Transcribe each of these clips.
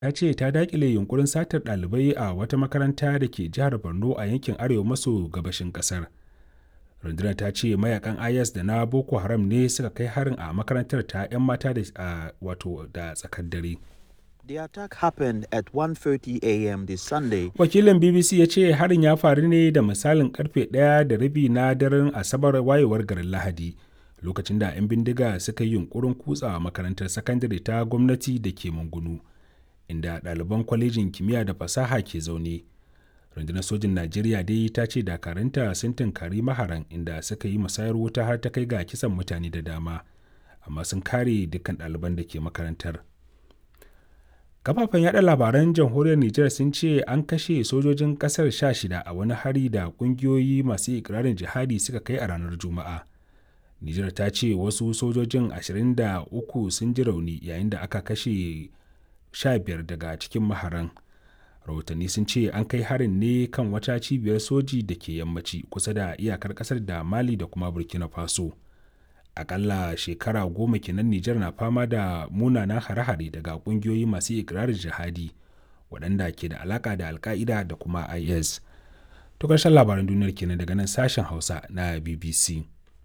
ta ce ta dakile yunkurin satar ɗalibai a wata makaranta da ke jihar borno a yankin arewa maso gabashin ƙasar rundunar ta ce mayakan is da na boko haram ne suka kai harin a makarantar ta 'yan mata da wato da tsakar dare The attack happened at 1:30 a.m. this Sunday. wakilin bbc ya ce harin ya faru ne da misalin karfe ɗaya da rabi na daren asabar wayewar garin lahadi lokacin da 'yan bindiga suka yi yunkurin kutsa makarantar sakandare ta gwamnati da ke mungunu inda ɗaliban kwalejin kimiyya da fasaha ke zaune rundunar sojin najeriya dai ta ce dakaranta sun tunkari maharan inda suka yi musayar wuta har ta kai ga kisan mutane da dama amma sun kare dukkan ɗaliban da ke makarantar kafafen yada labaran jamhuriyar niger sun ce an kashe sojojin kasar 16 a wani hari da kungiyoyi masu ikirarin jihadi suka kai a ranar juma'a niger ta ce wasu sojojin 23 sun ji rauni yayin da aka kashe 15 daga cikin maharan rahotanni sun ce an kai harin ne kan wata cibiyar soji da ke yammaci kusa da iyakar kasar da mali da kuma burkina faso akalla shekara goma kenan nijar na fama da munanan hare-hare daga kungiyoyi masu ikirarin jihadi waɗanda ke da alaka da alka'ida da kuma is to ƙarshen labaran duniyar kenan daga nan sashen hausa na bbc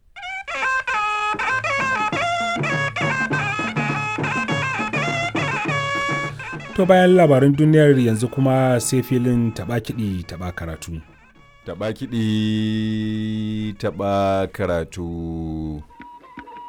To bayan labaran duniyar yanzu kuma sai filin taɓa kiɗi taɓa karatu. Taɓa kiɗi taɓa karatu.